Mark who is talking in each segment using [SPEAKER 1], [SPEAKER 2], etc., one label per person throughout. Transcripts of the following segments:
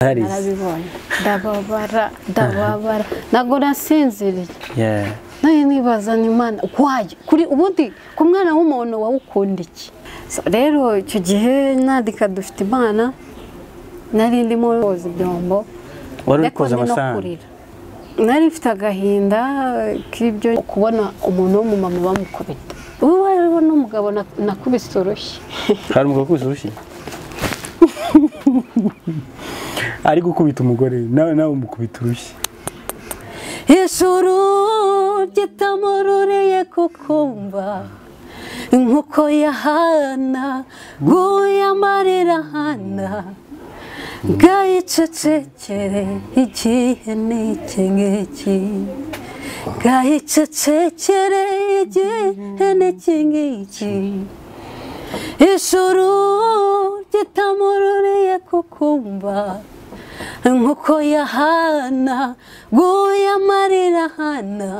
[SPEAKER 1] That is,
[SPEAKER 2] narabibonye ndababara ndababara ntabwo nasinziriye
[SPEAKER 1] yeah.
[SPEAKER 2] nawe nibaza ni imana wayo kuri ubundi ku mwana w'umuntu wawukunda iki So, rero icyo gihe nandika dufite imana nari ndimo koza ibyombo
[SPEAKER 1] Wari uri
[SPEAKER 2] ariko
[SPEAKER 1] koza
[SPEAKER 2] ndi no
[SPEAKER 1] amasahani.
[SPEAKER 2] kurira nari mfite agahinda k'ibyo kubona umuntu w'umumama bamukubita uwo ariwo n'umugabo na- nakubise urushyi
[SPEAKER 1] Hari umugabo ukubise urushyi? Ari gukubita umugore, nawe nawe umukubita urushyi.
[SPEAKER 2] ijuru ritamururiye kukumva nk'uko yahana guye amarira hana bwayicecekere igihe ni iki ngiki bwayicecekere igihe ni iki ngiki ijuru ritamururiye kukumva nk'uko yahana guye amarira hana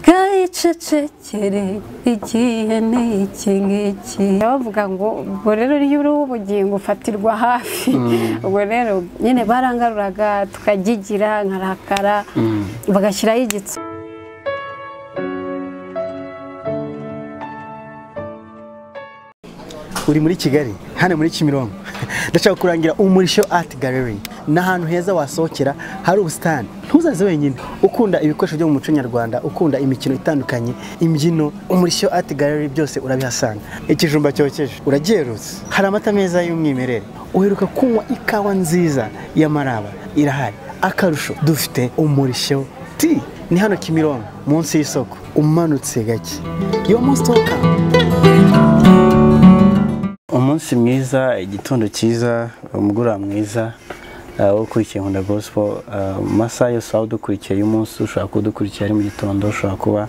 [SPEAKER 2] bwayicecekere igihe ni iki ngiki bavuga ngo ubwo rero iyo uri ubugingo ufatirwa hafi ubwo rero nyine barangaruraga tukagigira nkarakara bagashyiraho igitso
[SPEAKER 3] uri muri kigali hano muri kimironko ndashaka kurangira umurisho art gallery ni ahantu heza wasohokera hari ubusitani ntuzaze wenyine ukunda ibikoresho byo mu muco nyarwanda ukunda imikino itandukanye imbyino umurisho art gallery byose urabihasanga ikijumba cyokeje uragerutse hari amata meza y'umwimerere uheruka kunywa ikawa nziza y'amaraba irahari akarusho dufite umurisho ti ni hano kimironko munsi y'isoko umanutse gake yo munsi tuwakamu
[SPEAKER 1] Umunsi mwiza, igitondo cyiza, umugoroba mwiza uh, wo ukurikiye Nkunda Gospel. Uh, mu masaha yose waba udukurikiye y'umunsi, ushobora kuba udukurikira ari mu gitondo, ushobora kuba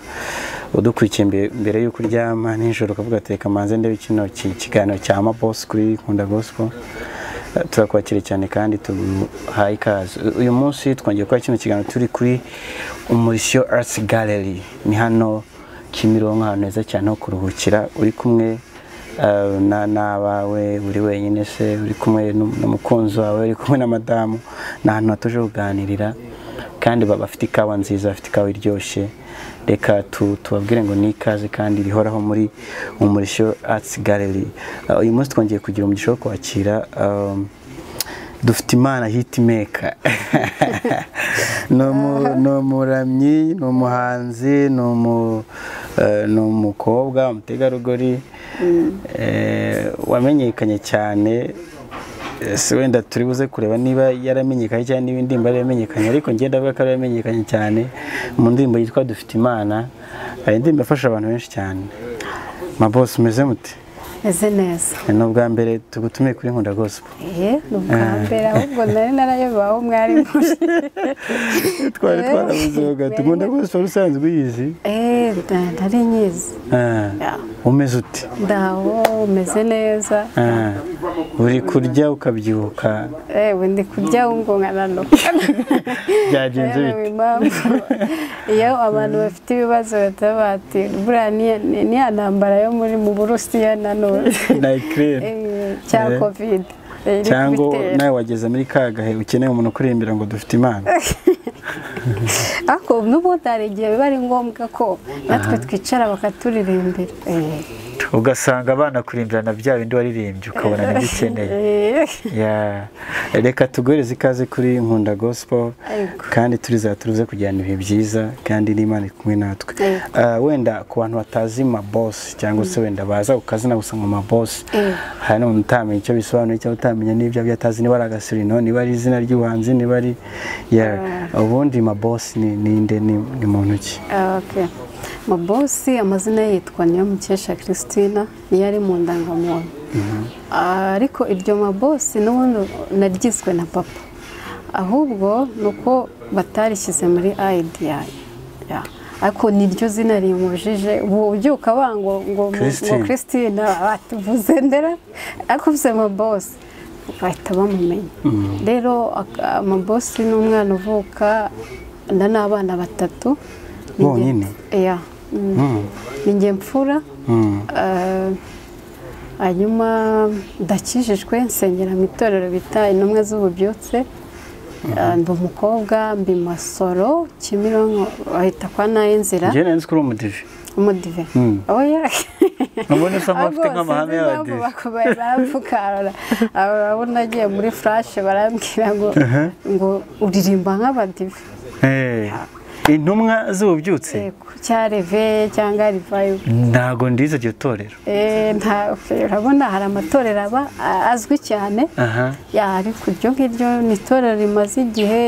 [SPEAKER 1] udukurikiye mbe- mbere y'uko uryama nijoro ukavuga ati reka manze ndebe kino ki- kiganiro cya Mabos kuri Nkunda Gospel. Uh, turakwakira cyane kandi tuguhaye ikaze U- uyu munsi twongeye gukora kino kiganiro turi kuri umurishyo arts gallery ni hano kimironko ahantu heza cyane ho kuruhukira uri kumwe Uh, na n'abawe uri wenyine se uri kumwe n'um- n'umukunzi wawe uri kumwe na madamu ni ahantu hatuje kuganirira kandi baba bafite ikawa nziza bafite ikawa iryoshye reka tu- tubabwire ngo ni ikaze kandi rihoraho muri umurishyo arts gallery Uh, uyu munsi twongeye kugira umugisha wo kwakira um, dufite imana hitimeka ni umu- ni umuramyi ni umuhanzi ni umu- eh, ni umukobwa umutegarugori eh, wamenyekanye cyane Eh, si wenda turi buze kureba niba yaramenyekanye cyangwa niba indirimbo yari yamenyekanye ariko njye ndavuga ko yari yamenyekanye cyane mu ndirimbo yitwa dufite imana hari indirimbo yafasha abantu benshi cyane mabosi umeze mute
[SPEAKER 2] meze neza
[SPEAKER 1] Eh, ni ubwa mbere tugutumiye kuri nkunda gospel
[SPEAKER 2] Eh, ni ubwa mbere ahubwo nari narayobewe aho mwari muri
[SPEAKER 1] twari
[SPEAKER 2] Eh.
[SPEAKER 1] twarabuzoga tugunda rwose wari usanzwe uyizi
[SPEAKER 2] Eh, nda- ntari nyizi
[SPEAKER 1] Ah, umeze uti
[SPEAKER 2] ndaho meze neza
[SPEAKER 1] Ah, uri kurya ukabyibuka
[SPEAKER 2] ewe ndi kurya ngo nkananuka
[SPEAKER 1] byagenze bite
[SPEAKER 2] impamvu iyo abantu bafite ibibazo bahita bati buriya ni- ni- niya ntambara yo muri mu burusiya na none
[SPEAKER 1] nayikirere
[SPEAKER 2] Eh, cya
[SPEAKER 1] Eh.
[SPEAKER 2] kovide Eh, iri
[SPEAKER 1] cyangwa
[SPEAKER 2] kubitera.
[SPEAKER 1] nawe wageze muri ka gahe ukeneye umuntu ukuririmbira ngo dufite imana
[SPEAKER 2] ariko n'ubundi hari igihe biba ari ngombwa ko natwe twicara bakaturirimbira Eh.
[SPEAKER 4] ugasanga banakurimbirana bya bindi waririmbye ukabona nibyo ukeneye
[SPEAKER 2] Eh.
[SPEAKER 1] Ya, reka tuguhereze ikaze kuri nkunda gospel
[SPEAKER 2] Yego.
[SPEAKER 1] kandi turiza turuze kujyana ibihe byiza kandi n'imana iri kumwe natwe
[SPEAKER 2] Yego.
[SPEAKER 1] Ah, wenda ku bantu batazi mabosi cyangwa se wenda baza ku kazina gusa ngo mabosi
[SPEAKER 2] Yego.
[SPEAKER 1] hari n'umuntu utamenya icyo bisobanuye cyangwa utamenya n'ibyo abyo atazi niba ari agasurino niba ari izina ry'ubuhanzi niba ari yeah. ubundi mabosi ni ninde ni, ni muntu ki
[SPEAKER 2] Okay. Mabosi amazina ye yitwa Niyomukesha Christina niyo ari mu ndangamuntu Ah, ariko iryo mabosi n'ubundi naryiswe na papa ahubwo ni uko batarishyize muri IDI Yeah. ariko niryo zina rimujije ubu ubyuka bango ngo ngo
[SPEAKER 1] Christine.
[SPEAKER 2] Christina batuvuze ndera ariko uvuze mabosi bahita bamumenya rero ak- amabosi ni umwana uvuka nda n'abana batatu Ni njye-
[SPEAKER 1] Bonyine?
[SPEAKER 2] Yeah. Mm.
[SPEAKER 1] Mm,
[SPEAKER 2] ni njye mfura
[SPEAKER 1] mm.
[SPEAKER 2] eh, hanyuma ndakijijwe nsengera mu itorero bita intumwa z'ububyutse Ah, ndi umukobwa mbi masoro kimironko bahita kwa nayo nzira
[SPEAKER 1] njyewe nari nzi ko uri umudive
[SPEAKER 2] umudive oya
[SPEAKER 4] ubona usa nk'ufite nk'amahame y'abadive
[SPEAKER 2] barapfukara abo nagiye muri furashe barambwira ngo ngo uririmba nk'abadive
[SPEAKER 4] Eh, intumwa z'ububyutse
[SPEAKER 2] Yego, cya reve cyangwa rivayivu
[SPEAKER 4] ntago ndize iryo torero
[SPEAKER 2] Eh, nta urabona hari amatorero aba a- azwi cyane
[SPEAKER 4] aha
[SPEAKER 2] ya ariko iryo ngiryo ni itorero rimaze igihe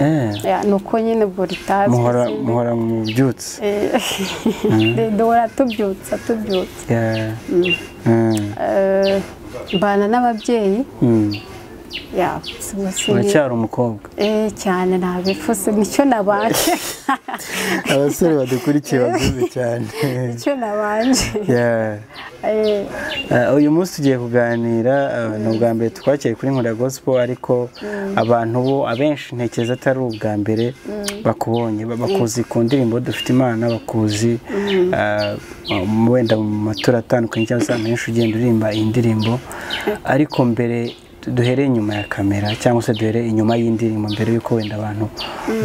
[SPEAKER 1] Eh.
[SPEAKER 2] Ya, ni uko nyine ubwo ritazwi
[SPEAKER 1] muhora
[SPEAKER 2] sinzi.
[SPEAKER 1] muhora mu byutse
[SPEAKER 2] Eh, duhora tubyutsa tubyutsa
[SPEAKER 1] Yeah. Mm.
[SPEAKER 2] Eh, mbana n'ababyeyi
[SPEAKER 1] Mm.
[SPEAKER 2] ya sinzi- sinzi-
[SPEAKER 1] uracyari umukobwa
[SPEAKER 2] Eh, cyane ntabipfuse nicyo nabanje
[SPEAKER 1] abasore badukurikiye baguze cyane
[SPEAKER 2] nicyo nabanje
[SPEAKER 1] Yeah.
[SPEAKER 2] Eh,
[SPEAKER 1] Uh, uyu munsi tugiye kuganira uh, ni ubwa mbere twakiriye kuri nkunda gospel ariko abantu bo abenshi ntekereza atari ubwa mbere bakubonye ba- bakuzi ku ndirimbo dufite imana bakuzi uh, mu- wenda mu matora atandukanye cyangwa se ahantu henshi ugenda uririmba iyi ndirimbo ariko mbere du- duhereye inyuma ya kamera cyangwa se duhereye inyuma y'indirimbo mbere y'uko wenda abantu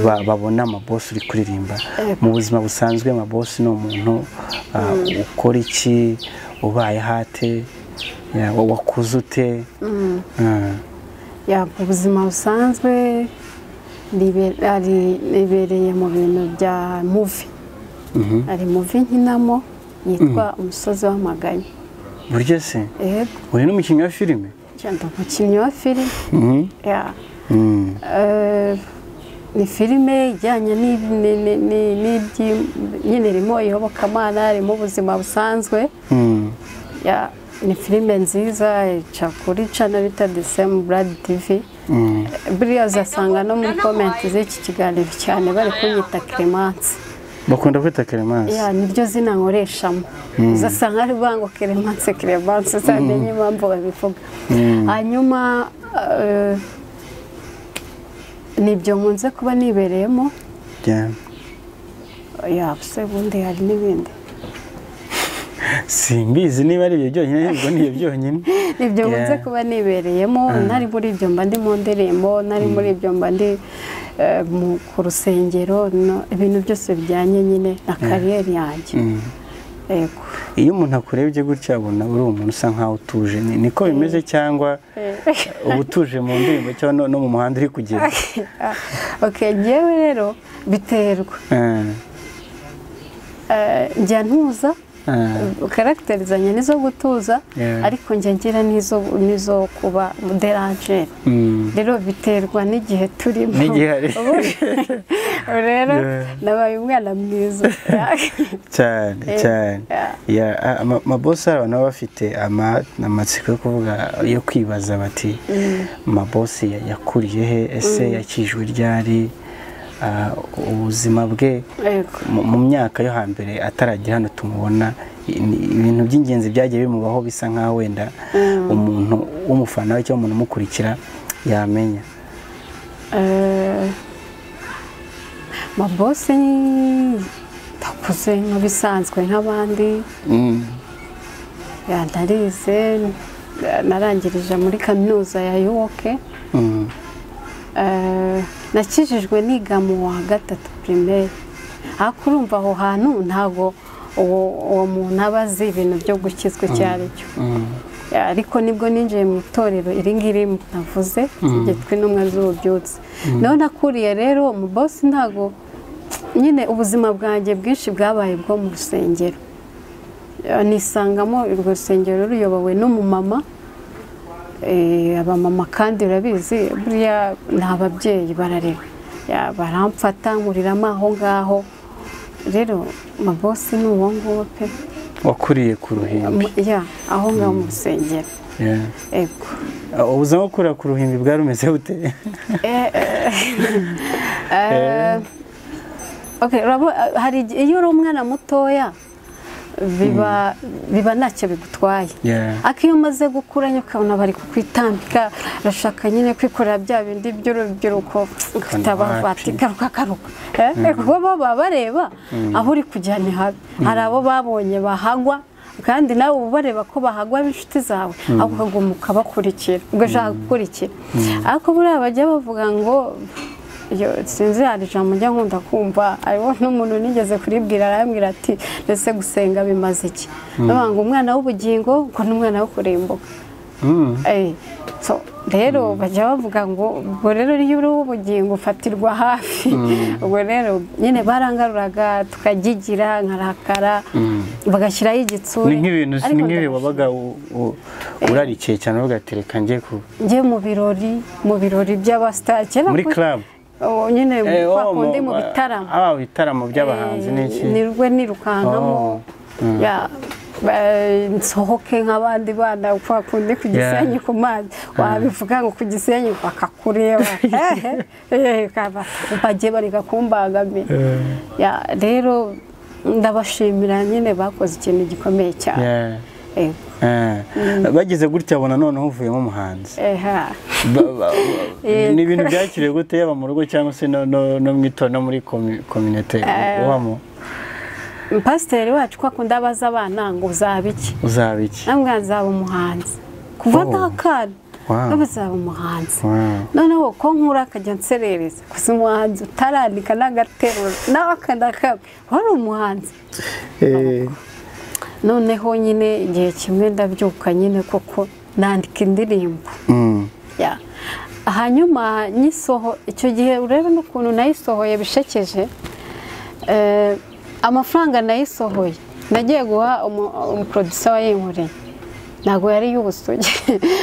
[SPEAKER 1] ba- babona amabosi uri kuririmba mu buzima busanzwe amabosi ni umuntu uh, ukora iki ubaye hate ya, wa- wakuze ute Ah,
[SPEAKER 2] ya mu buzima busanzwe nibe- ari- nibereye mu bintu bya muvi hari muvi nkinamo yitwa umusozi w'amaganya
[SPEAKER 1] burya se
[SPEAKER 2] yego
[SPEAKER 1] uri n'umukinnyi wa filime
[SPEAKER 2] cyangwa umukinnyi wa filime
[SPEAKER 1] Mhm.
[SPEAKER 2] ya
[SPEAKER 1] Mm.
[SPEAKER 2] Eh, ni filime ijyanye n'ibi- ni- ni- ni- n'ibyi- nyine irimo iyobokamana irimo ubuzima busanzwe
[SPEAKER 1] Mm.
[SPEAKER 2] ya ni filime nziza ica kuri cana bita the same blood tv
[SPEAKER 1] Mm.
[SPEAKER 2] buriya uzasanga no muri komenti z'iki kiganiro cyane bari kunyita keremansi
[SPEAKER 1] bakunda kwita keremansi
[SPEAKER 2] ya niryo zina nkoreshamo uzasanga ari bango keremansi keremansi uzamenye impamvu babivuga hanyuma eh, nibyo nkunze kuba nibereyemo
[SPEAKER 1] Yeah.
[SPEAKER 2] ya se ubundi hari n'ibindi
[SPEAKER 1] simbizi niba ari ibyo byonyine ubwo ni ibyo byonyine
[SPEAKER 2] ibyo nkunze
[SPEAKER 1] Yeah.
[SPEAKER 2] kuba nibereyemo ntari muri ibyo mba ndi mu ndirimbo ntari muri ibyo mba ndi eh, mu- ku rusengero no- ibintu byose bijyanye nyine na kariyeri yanjye yego
[SPEAKER 1] iyo umuntu akurebye gutya abona uri umuntu usa nkaho utuje Ni- niko bimeze cyangwa uba utuje mu ndirimbo cyangwa no- no mu muhanda uri kugenda
[SPEAKER 2] ok ngewe rero biterwa
[SPEAKER 1] Ah,
[SPEAKER 2] Eh, njya ntuza
[SPEAKER 1] ah.
[SPEAKER 2] karagiteri zanjye nizo gutuza
[SPEAKER 1] Yeah.
[SPEAKER 2] ariko njya ngira n'izo n'izo kuba deranjeri
[SPEAKER 1] Mm.
[SPEAKER 2] rero biterwa n'igihe turimo
[SPEAKER 1] N'igihe ari.
[SPEAKER 2] Ubu rero nabaye umwana mwiza
[SPEAKER 1] cyane
[SPEAKER 2] Eh,
[SPEAKER 1] cyane
[SPEAKER 2] yeah.
[SPEAKER 1] Yeah, a- ama- amabosi hari abantu baba bafite ama- amatsiko yo kuvuga yo kwibaza bati amabosi ya- yakuriye he ese yakijwe ryari Ah, ubuzima bwe
[SPEAKER 2] Yego.
[SPEAKER 1] mu- mu myaka yo hambere ataragera hano tumubona i- ni- ibintu by'ingenzi byagiye bimubaho bisa nk'aho wenda umuntu w'umufana we cyangwa umuntu umukurikira yamenya
[SPEAKER 2] Eh, mabosi ndakuze nk'ibisanzwe nk'abandi
[SPEAKER 1] Mm.
[SPEAKER 2] ya, ndarize na- narangirije muri kaminuza ya yuwoke
[SPEAKER 1] Mm.
[SPEAKER 2] nakijijwe niga mu wa gatatu pirimeri ariko urumva aho hantu ntabwo uwo uwo muntu aba azi ibintu byo gukizwa icyo ari cyo
[SPEAKER 1] Mm.
[SPEAKER 2] ariko nibwo ninjiye mu itorero iri ngiri navuze ryitwa intumwa z'ububyutse naho nakuriye rero mu bosi ntago nyine ubuzima bwanjye bwinshi bwabaye bwo mu rusengero Eh, nisangamo urwo rusengero ruyobowe n'umumama Eh, abamama kandi urabizi buriya ni ababyeyi bararera Ya, baramfata nkuriramo aho ngaho rero mabosi ni uwo nguwo pe
[SPEAKER 1] wakuriye ku ruhimbi
[SPEAKER 2] ya aho ngaho mu rusengero
[SPEAKER 1] Yeah.
[SPEAKER 2] Ego.
[SPEAKER 1] Ah, ubuzima bwo kurira ku ruhimbi bwari bumeze bute
[SPEAKER 2] Eh, okay, urabo- hari igihe- iyo uri umwana mutoya biba biba ntacyo bigutwaye
[SPEAKER 1] Yeah.
[SPEAKER 2] ariko iyo umaze gukura nyine ukabona bari kukwitambika urashaka nyine kwikorera bya bindi by'urubyiruko ufite abavati garuka garuka Eh, kuko bo baba bareba aho uri kujya ni habi hari abo babonye bahagwa kandi nawe uba ubareba ko bahagwa b'inshuti zawe aho ukaguma ukabakurikira ubwo ushaka gukurikira ariko buriya bajya bavuga ngo iyo sinzi hari ijambo njya nkunda kumva hariho n'umuntu nigeze kuribwira arambwira ati mbese gusenga bimaze iki ndavuga ngo umwana w'ubugingo ngo ni umwana wo kurimbuka Eh, so, rero bajya bavuga ngo ubwo rero iyo uri ubugingo ufatirwa hafi ubwo rero nyine barangaruraga tukagigira nkarakara bagashyiraho igitsure
[SPEAKER 1] ni nk'ibintu
[SPEAKER 2] Ariko
[SPEAKER 1] ni nk'ibi
[SPEAKER 2] ndabishima.
[SPEAKER 1] wabaga u- u- urarikiye cyane uvuga ati reka njye ku-
[SPEAKER 2] njye mu birori mu birori by'abasitari kera
[SPEAKER 1] muri
[SPEAKER 2] ku-
[SPEAKER 1] club
[SPEAKER 2] Oh, nyine
[SPEAKER 1] Eh,
[SPEAKER 2] kwa
[SPEAKER 1] oh,
[SPEAKER 2] kundi mu
[SPEAKER 1] ah,
[SPEAKER 2] bitaramo
[SPEAKER 1] ah ibitaramo by'abahanzi
[SPEAKER 2] Eh,
[SPEAKER 1] n'iki
[SPEAKER 2] nirwe nirukankamo
[SPEAKER 1] Oh.
[SPEAKER 2] ya ba- nsohoke nk'abandi bana kwa kundi ku gisenyi ku mazi wabivuga ngo ku gisenyi bakakureba Eh, eh, kaba- bagiye bareka kumbagamira Ya, rero ndabashimira nyine bakoze ikintu gikomeye cyane
[SPEAKER 1] Yeah.
[SPEAKER 2] Eh,
[SPEAKER 1] Eh, bagize gutya abona noneho uvuyemo umuhanzi
[SPEAKER 2] eh, ha.
[SPEAKER 1] Ba- ba-
[SPEAKER 2] Yego.
[SPEAKER 1] ni ibintu byakiriwe gute yaba mu rugo cyangwa se no no- no mu itorero no muri komi- kominote ubamo
[SPEAKER 2] pasiteri wacu ko akunda abaza abana ngo uzaba iki
[SPEAKER 1] uzaba iki
[SPEAKER 2] namwe nzaba umuhanzi kuva
[SPEAKER 1] Oh.
[SPEAKER 2] ndakana
[SPEAKER 1] Wow.
[SPEAKER 2] nawe uzaba umuhanzi
[SPEAKER 1] Wow.
[SPEAKER 2] noneho ko nkura akajya nserereza gusa umuhanzi utarandika n'agaterura nawe akanakamwe wari umuhanzi
[SPEAKER 3] Eh,
[SPEAKER 2] noneho nyine igihe kimwe ndabyuka nyine kuko nandika indirimbo
[SPEAKER 1] Mm.
[SPEAKER 2] Ya. hanyuma nyisoho icyo gihe urebe n'ukuntu nayisohoye bishekeje Eh, amafaranga nayisohoye nagiye guha umu- umuprodusa wayinkoreye ntabwo yari iy'ubusugi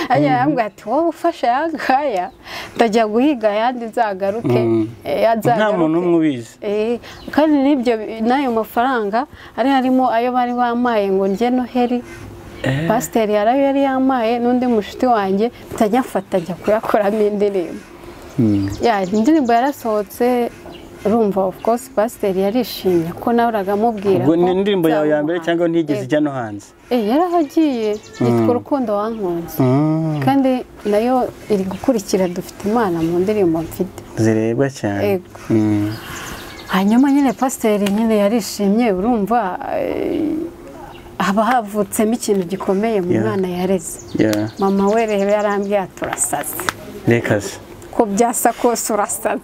[SPEAKER 2] ajya yambwira ati wowe ufashe aya ngaya ndajya guhiga ayandi nzagaruke eh,
[SPEAKER 1] nta muntu
[SPEAKER 2] nzagaruke."
[SPEAKER 1] umwe ubizi
[SPEAKER 2] Eh, kandi n'ibyo n'ayo mafaranga ari harimo ayo bari bamaye ngo njye noheri pasiteri yarayo yari yamaye n'undi mushuti wanjye ntajya mfata njya kuyakoramo indirimbo Ya, indirimbo yarasohotse urumva of course pasiteri yarishimye ko nawe uragamubwira ko
[SPEAKER 1] ubwo ni indirimbo yawe ya mbere
[SPEAKER 2] nzamuha.
[SPEAKER 1] cyangwa ntigeze
[SPEAKER 2] Eh,
[SPEAKER 1] ijya no hanze
[SPEAKER 2] eh, yarahagiye yitwa urukundo wankunze
[SPEAKER 1] Mm.
[SPEAKER 2] kandi nayo iri gukurikira dufite imana mu ndirimbo mfite
[SPEAKER 1] zirebwa cyane
[SPEAKER 2] Yego.
[SPEAKER 1] Mm.
[SPEAKER 2] hanyuma nyine pasiteri nyine yarishimye urumva eh, haba havutsemo ikintu gikomeye mu
[SPEAKER 1] Yeah.
[SPEAKER 2] mwana yareze
[SPEAKER 1] Yeah.
[SPEAKER 2] mama we rero yarambwira turasaze
[SPEAKER 1] rekaze
[SPEAKER 2] ko byasa kose urasaze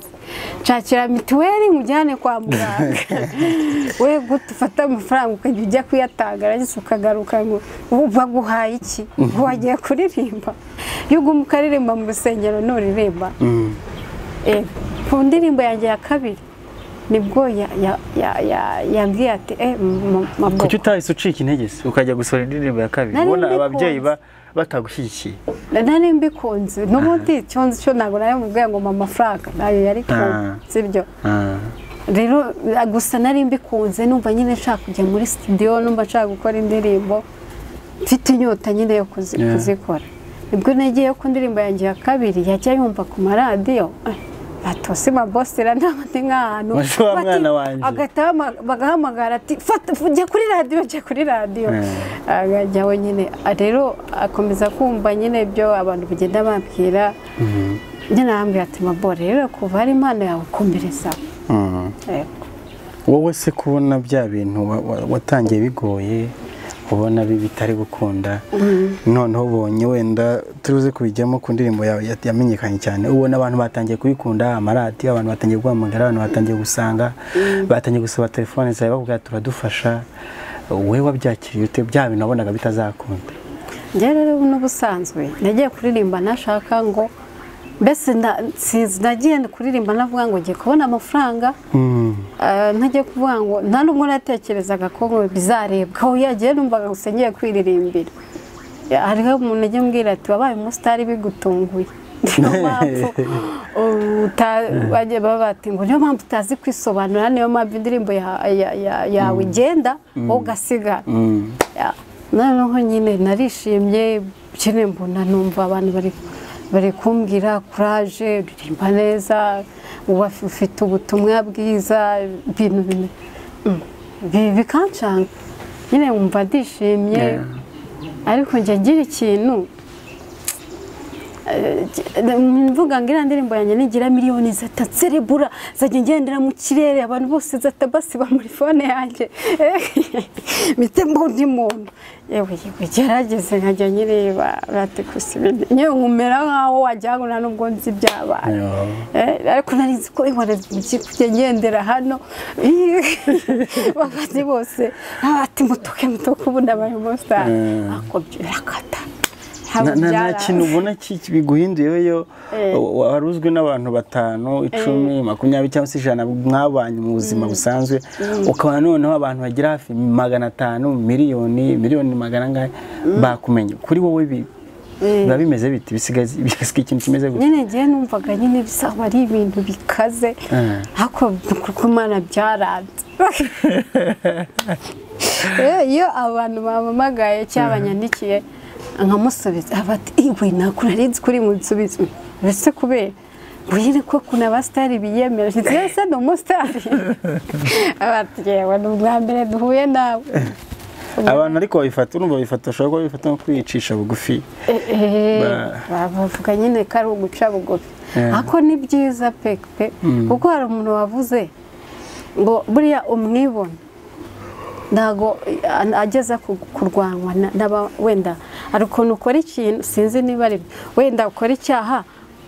[SPEAKER 2] nshakira mituweli nkujyane kwa muganga we gute ufata amafaranga ukajya ujya kuyatanga arangije ukagaruka ngo "Ubu baguhaye iki Ubu wagiye kuririmba iyo uguma ukaririmba mu rusengero nturirimba Eh, ku ndirimbo yanjye ya kabiri nibwo ya- ya- ya- ya- yambwiye ati eh m- maboko
[SPEAKER 1] kuki utahise ucika intege se
[SPEAKER 4] ukajya gusohora indirimbo ya kabiri
[SPEAKER 2] Nari
[SPEAKER 4] ubona
[SPEAKER 2] mbikunze.
[SPEAKER 4] ababyeyi ba- batagushyigikiye
[SPEAKER 2] nari mbikunze n'ubundi icyo nzi cyo ntabwo nari mubwiye ngo mpa amafaranga nayo yari
[SPEAKER 1] Ah.
[SPEAKER 2] kunze ibyo
[SPEAKER 1] Ah.
[SPEAKER 2] rero eh, gusa nari mbikunze numva nyine nshaka kujya muri studio numva nshaka gukora indirimbo mfite inyota nyine yo kuzi-
[SPEAKER 1] Yeah.
[SPEAKER 2] kuzikora nibwo nagiye ku ndirimbo yanjye ya kabiri yajya yumva ku maradiyo eh, batose mabosera ntabandi nk'ahantu
[SPEAKER 1] Bose wa
[SPEAKER 2] Bati-
[SPEAKER 1] mwana wanjye.
[SPEAKER 2] agahita ahama- bagahamagara ati fata jya kuri radiyo jya kuri radiyo
[SPEAKER 1] Mm.
[SPEAKER 2] akajya we nyine Ah, rero akomeza kumva nyine ibyo abantu bagenda bambwira njye narambwira ati mabo rero kuva ari impano yawe komereza
[SPEAKER 1] Mm. wowe se kubona bya bintu wa- wa- watangiye bigoye ubona bi- bitari gukunda noneho ubonye wenda turuze kubijyamo ku ndirimbo yawe ya- yamenyekanye cyane ubona abantu batangiye kubikunda amaradiyo abantu batangiye guhamagara abantu batangiye gusanga batangiye gusaba telefone zawe bakubwira turadufasha wowe wabyakiriye ute bya bintu wabonaga bitazakunda
[SPEAKER 2] njye rero n'ubusanzwe nagiye kuririmba nashaka ngo mbese nda- sinzi nagiye kuririmba navuga ngo ngiye kubona amafaranga
[SPEAKER 1] Mm.
[SPEAKER 2] Eh, ntajya kuvuga ngo nta n'umwe natekerezaga ko ngo bizarebwa aho yagiye numvaga gusa ngiye kwiririmbira Ya, hariho umuntu ajya ambwira ati wabaye umusitari bigutunguye niyo mpamvu uta- bajya baba bati ngo niyo mpamvu utazi kwisobanura niyo mpamvu indirimbo ya- ya- ya- yawe igenda wowe ugasigara
[SPEAKER 1] Mm.
[SPEAKER 2] Ya, noneho nyine narishimye nyine mbona numva abantu bari bari kumbwira kuraje uririmba neza uba ufite ubutumwa bwiza ibintu bimwe Mm. Bi- bikancanga nyine wumva ndishimye
[SPEAKER 1] Yeah.
[SPEAKER 2] ariko njya ngira ikintu Eh, mvuga ngo iriya ndirimbo yanjye nigira miliyoni zataserebura zajya ngendera mu kirere abantu bose zatabasiba muri fone yanjye mite mbundi muntu yewe yewe gerageze nkajya nyireba bati gusa ibintu nyewe nkumera nkaho wagira ngo nta nubwo nzi ibyabaye
[SPEAKER 1] Yo.
[SPEAKER 2] Eh, ariko nari nzi ko ihora zibyi kujya ngendera hano bakazi bose ati mutuke mutuke ubu ndabaye umusitari
[SPEAKER 1] Mm.
[SPEAKER 2] ariko birakata
[SPEAKER 1] Na- na- nta
[SPEAKER 2] Byaraza.
[SPEAKER 1] kintu ubona ki- biguhinduyeyo
[SPEAKER 2] Eh.
[SPEAKER 1] wa- wari uzwi n'abantu batanu icumi makumyabiri cyangwa se ijana mwabanye mu buzima busanzwe ukaba noneho abantu bagira hafi magana atanu miliyoni miliyoni magana angahe bakumenye kuri wowe bi- biba bimeze biti bisigaye bisigaye ikintu kimeze gutya
[SPEAKER 2] nyine ngiye numvaga nyine bizaba ari ibintu bikaze
[SPEAKER 1] Mm.
[SPEAKER 2] ariko kuko imana byaranze Iyo- iyo abantu bampamagaye cyangwa banyandikiye nkamusubiza bati iwe ntabwo nari nzi kuri munsubiza mbese kubera Wire ko kuna abasitari biyemera nshyitsi ese ni umusitari bati yewe ni ubwa mbere duhuye nawe
[SPEAKER 1] abantu ariko babifata urumva babifata bashobora kuba babifata nko kwiyicisha bugufi
[SPEAKER 2] Eh,
[SPEAKER 1] Ba-
[SPEAKER 2] ba- bavuga nyine ko ari uguca bugufi
[SPEAKER 1] Eh.
[SPEAKER 2] ariko ni byiza pe pe kuko hari umuntu wavuze ngo buriya umwibona ntago eh, ageza ku- kurwanywa na- n'aba- wenda hari ukuntu ukora ikintu sinzi niba ari byo. wenda ukora icyaha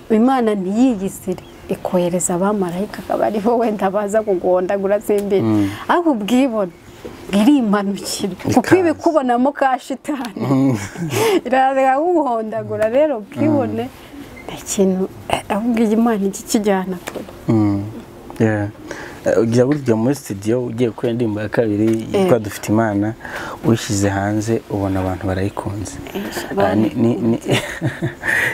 [SPEAKER 2] imana ntiyiyizire ikohereza abamarayika akaba ariho wenda baza kuguhondagura zimbere ariko ubwibone bwirimanukira kuko
[SPEAKER 1] Ikaze.
[SPEAKER 2] ibikubonamo ka shitani iraza kuguhondagura rero ubwibone nta kintu eh, ahubwo iyi mana ijya ikijyana kure
[SPEAKER 1] Mm. Yeah. Eh, ujya burya muri studio ugiye kuri indirimbo ya kabiri yitwa dufite imana uyishyize hanze ubona abantu barayikunze Ah, ni- ni- ni-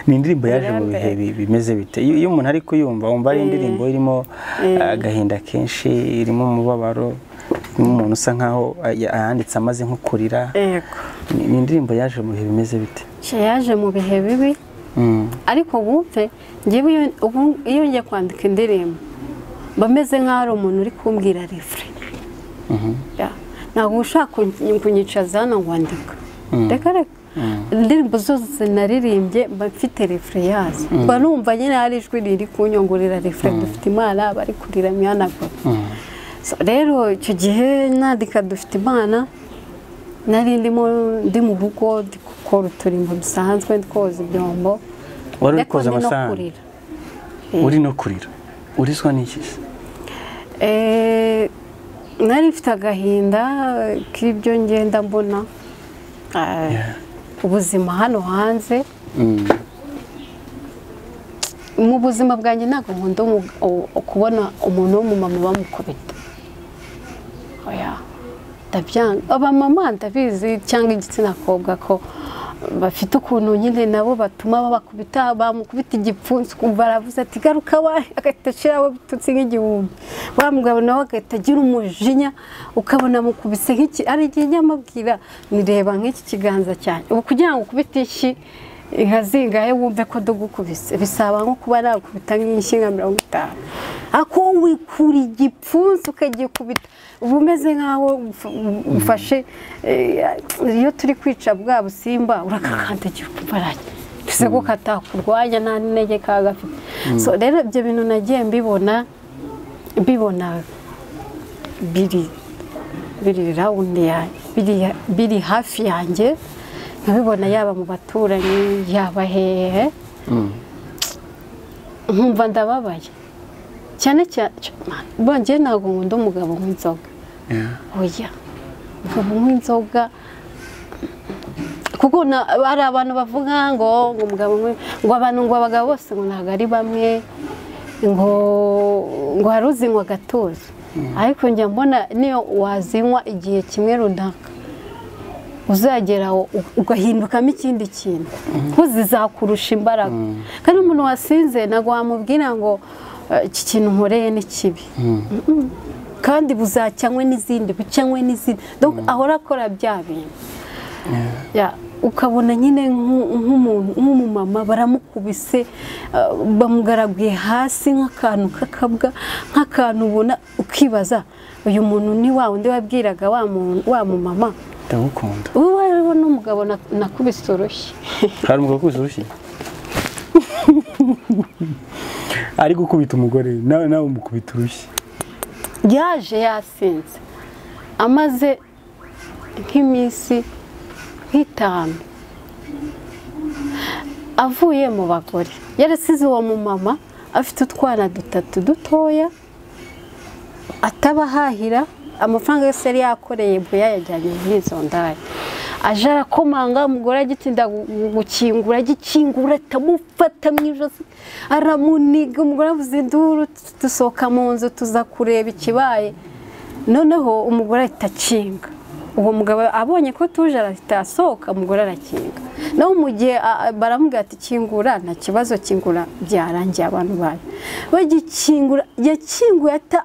[SPEAKER 1] ni indirimbo yaje mu bihe bi- bimeze bite iyo iyo umuntu ari kuyumva wumva ari indirimbo irimo agahinda kenshi irimo umubabaro irimo umuntu usa nkaho ah, yanditse amaze nko kurira
[SPEAKER 2] yego
[SPEAKER 1] Ni- ni indirimbo yaje mu bihe bimeze bite
[SPEAKER 2] nshya yaje mu bihe bibi
[SPEAKER 1] Mm.
[SPEAKER 2] ariko wumve njyewe iyo- ubu- iyo ngiye kwandika indirimbo mba meze nk'aho ari umuntu uri kumbwira refure ntabwo uba ushaka kun- kunyicaza hano ngo andika reka reka indirimbo zose naririmbye mba mfite refure yazo mba numva nyine hari ijwi riri kunyungurira refure dufite imana bari kurira mihanagura So, rero icyo gihe nandika dufite imana nari ndimo ndi mu rugo ndi gukora uturimbo dusanzwe ndi koza ibyombo
[SPEAKER 1] Wari uri
[SPEAKER 2] ariko ndi
[SPEAKER 1] koza
[SPEAKER 2] no
[SPEAKER 1] amasahani?
[SPEAKER 2] kurira.
[SPEAKER 1] uri no kurira uriswa n'iki se
[SPEAKER 2] Eh, nari mfite agahinda k'ibyo ngenda mbona Ah, ubuzima hano hanze
[SPEAKER 1] Mm.
[SPEAKER 2] mu buzima bwanjye ntabwo nkunda umu- u- kubona umuntu w'umumama bamukubita oya ndabyanga abamama ndabizi cyangwa igitsina kobwa ko bafite ukuntu nyine nabo batuma babakubita bamukubita igipfunsi ukumva aravuze ati garuka wa agahita ashiraho ibitutsi nk'igihumbi wa mugabo nawe agahita agira umujinya ukabona amukubise nk'iki ari igihe njya mubwira nireba nk'iki kiganza cyanjye ubu kugira ngo ukubite ishyi inka zingahe wumve ko dugukubise bisaba nko kuba nagukubita nk'inshyi nka mirongo itanu ako wikura igipfunsi ukagikubita uba umeze nk'aho uf- ufashe eh, iyo turi kwica bwa busimba urakakandagira ukumva arajya mbese ko katakurwanya nta n'intege kaba gafite so rero ibyo bintu nagiye mbibona mbibona biri biri rawundi yanjye biri, biri hafi yanjye nkabibona yaba mu baturanyi yaba hehe nkumva ndababaye cyane cyane bongeye ntabwo nkunda umugabo nk'inzoga
[SPEAKER 1] Yeah.
[SPEAKER 2] oya umugabo nk'inzoga kuko na- hari abantu bavuga ngo ngo umugabo nk'uyu- ngo abantu ngo abagabo bose ngo ntabwo ari bamwe ngo ngo hari uzinywa agatuza ariko njya mbona niyo wazinywa igihe kimwe runaka uzagera aho u- ugahindukamo ikindi kintu kuko zizakurusha imbaraga kandi umuntu wasinze ntabwo wamubwira ngo "Eh, iki kintu nkoreye ni kibi Mm-mm. kandi buzacyanywe n'izindi bucyanywe n'izindi Donc, ahora akora bya bintu Ya, ukabona nyine nk'u- nk'umuntu nk'umumama baramukubise eh, bamugaraguye hasi nk'akantu k'akabwa nk'akantu ubona ukibaza uyu muntu ni wa wundi wabwiraga wa muntu- wa mumama
[SPEAKER 1] ndagukunda
[SPEAKER 2] ubu rero n'umugabo nakubise urushyi
[SPEAKER 1] hari umugabo ukuzi urushyi
[SPEAKER 3] ari gukubita umugore nawe nawe umukubita urushyi
[SPEAKER 2] yaje yasinze amaze nk'iminsi nk'itanu avuye mu bagore yarasize uwo mumama afite utwana dutatu dutoya atabahahira amafaranga yose yari yakoreye buya yajyanye muri izo ndaya aje arakomanga umugore agitinda gu- gukingura agikingura atamufata mu ijosi aramuniga umugore avuze induru tu- dusohoka mu nzu tuza kureba ikibaye noneho umugore ahita akinga uwo mugabo abonye ko tuje arahita asohoka umugore arakinga naho mu gihe a- a- baramubwira ati kingura nta kibazo kingura byarangiye abantu bayo bagikingura yakinguye ata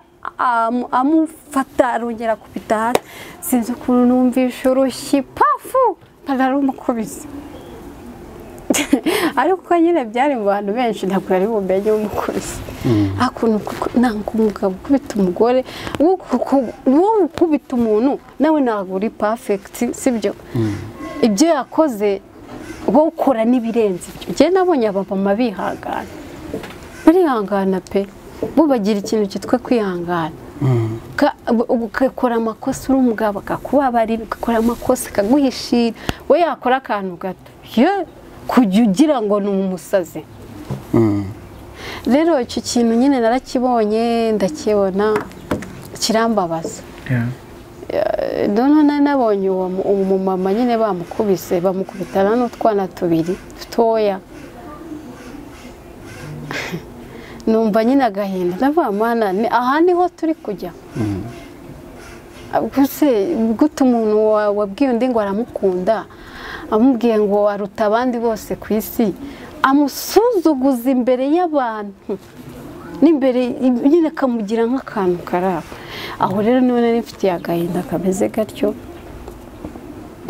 [SPEAKER 2] amu- amufata arongera akubita hasi sinzi ukuntu numvisha urushyi pafu ararumukubise ariko nyine byari mu bantu benshi ntabwo yari bumenye umukubise hakuno ntabwo umugabo ukubita umugore uwo ukubita umuntu nawe ntabwo uri pafegiti sibyo ibyo yakoze wowe ukora n'ibirenze ibyo njyewe nabonye abamama bihangana barihangana pe bo bagira ikintu cyitwa kwihangana Ka- ubu- ugakora amakosa uri umugabo akakubabarira ugakora amakosa akaguhishira we yakora akantu gato ye kujya ugira ngo ni umusazi rero icyo kintu nyine narakibonye ndakibona kirambabaza
[SPEAKER 4] Yeah.
[SPEAKER 2] noneho nari nabonye uwo mu- uwo mumama nyine bamukubise bamukubitana n'utwana tubiri dutoya numva nyine agahinda ndavuga mana ni- aha niho turi kujya gusa gute umuntu wa- wabwiye undi ngo aramukunda amubwiye ngo aruta abandi bose ku isi amusuzuguza imbere y'abantu n'imbere nyine akamugira nk'akantu karaba aho rero none nifitiye agahinda kameze gatyo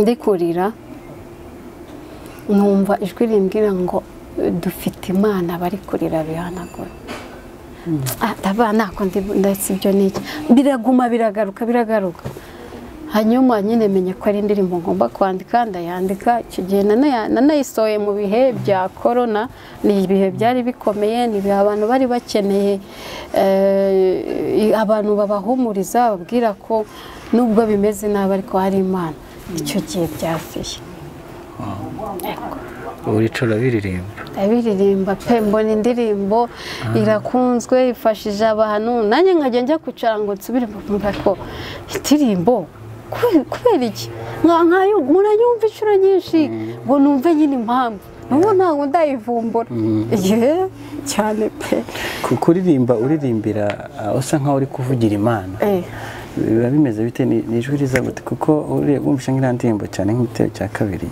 [SPEAKER 2] ndikurira numva ijwi rimbwira ngo dufite imana bari kurira bihanagura ntabwo ndetse ibyo ni iki biraguma biragaruka biragaruka hanyuma nyine menye ko ari indirimbo ngomba kwandika ndayandika icyo gihe nanaya- nanayisohoye mu bihe bya korona ni ibihe byari bikomeye ni ibihe abantu bari bakeneye eh, abantu babahumuriza bababwira ko nubwo bimeze nabi ariko hari imana icyo gihe byasiye
[SPEAKER 4] urica urabiririmba
[SPEAKER 2] abiririmba pe mbona indirimbo irakunzwe ifashije abantu nanjye nkajya njya kwicara ngo nsubire mvuga ko indirimbo kube- kubera iki Nka- nkayo- muranyumva inshuro nyinshi ngo numve nyine impamvu n'ubu ntabwo ndayivumbura yeee cyane pe
[SPEAKER 1] Ku- kuririmba uririmbira ah, usa nkaho uri kuvugira imana
[SPEAKER 2] Eh,
[SPEAKER 1] biba bimeze bite Ni- ni ijwi riza gute kuko uriye wumvisha nk'iriya ndirimbo cyane nk'igitero cya kabiri